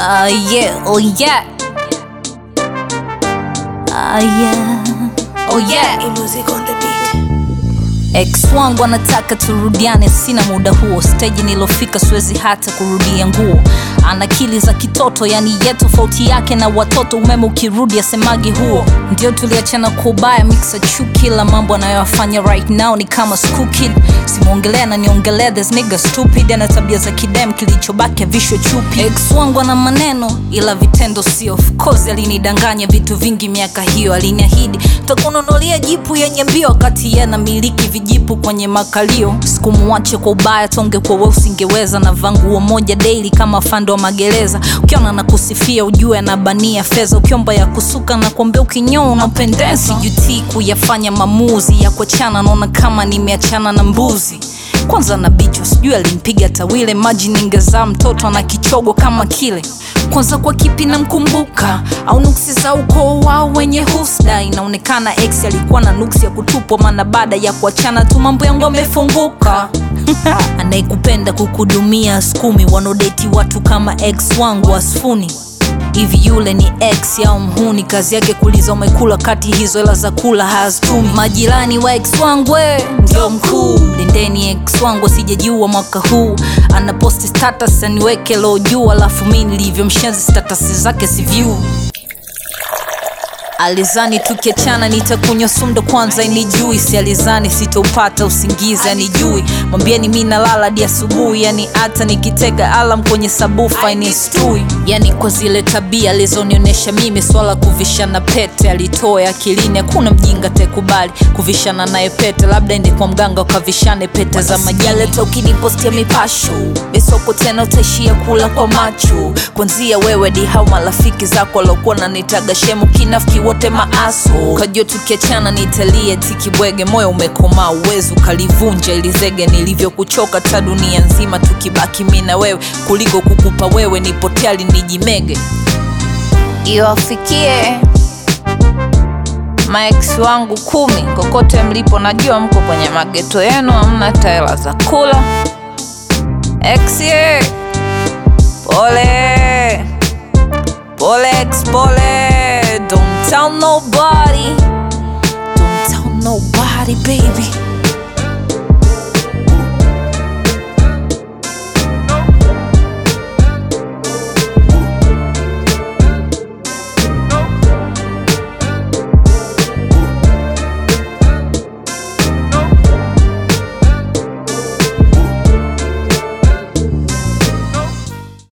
Ah yeah, oh yeah. Ah yeah, oh yeah. Music on the beat. Ex wangu anataka turudiane, sina muda huo. Stage nilofika siwezi hata kurudia nguo. Ana akili za kitoto, yani ye tofauti yake na watoto. Umeme ukirudi asemagi huo. Ndio tuliachana kwa ubaya, mixa chuki. Kila mambo anayoyafanya right now ni kama school kid. Simwongelea na niongelea, this nigga stupid. Ana tabia za kidem, kilichobaki avishwe chupi. Ex wangu ana maneno ila vitendo sio. Of course alinidanganya vitu vingi miaka hiyo, aliniahidi takununulia jipu yenye mbio, wakati yeye anamiliki vijipu kwenye makalio. Sikumuache kwa ubaya, tonge kwa wewe usingeweza. Na vanguo moja daily kama fando wa magereza. Ukiona na kusifia ujue anabania fedha, ukiomba ya kusuka na kuambia ukinyoa unapendeza. Sijutii kuyafanya maamuzi ya kuachana, naona kama nimeachana na mbuzi kwanza na bicho sijui alimpiga tawile maji ningezaa mtoto na kichogo kama kile kwanza kwa kipi namkumbuka au nuksi za ukoo wao wenye husda inaonekana ex alikuwa na nuksi ya kutupwa maana baada ya kuachana tu mambo yangu amefunguka anayekupenda kukudumia skumi wanaodeti watu kama ex wangu wasfuni hivi yule ni ex au mhuni kazi yake kuliza umekula kati hizo hela za kula hazitumi majirani wa ex wangu we ndio mkuu lindeni ex wangu asijejua mwaka huu anaposti status aniweke lo juu alafu mi nilivyo mshenzi status zake si view alizani tukiachana nitakunywa sumdo kwanza inijui si alizani sitoupata usingizi anijui mwambieni mi nalala hadi asubuhi yani hata nikitega alam kwenye sabufa inistui yani kwa zile tabia alizonionyesha mimi swala kuvishana pete alitoa akilini hakuna mjinga tekubali kuvishana naye pete labda ende kwa mganga ukavishane pete za majaleta ukinipostia mipasho misoko tena utaishia kula kwa macho kwanzia wewe di hao marafiki zako waliokuwa nanitaga shemu kinafiki wote maaso kajua tukiachana nitalie tikibwege moyo umekomaa uwezi ukalivunja ili zege nilivyokuchoka ta dunia nzima tukibaki mi na wewe kuliko kukupa wewe nipoteali nijimege iwafikie maex wangu kumi kokote mlipo najua mko kwenye mageto yenu hamna taela za kula exie pole pole ex pole don't tell nobody don't tell nobody baby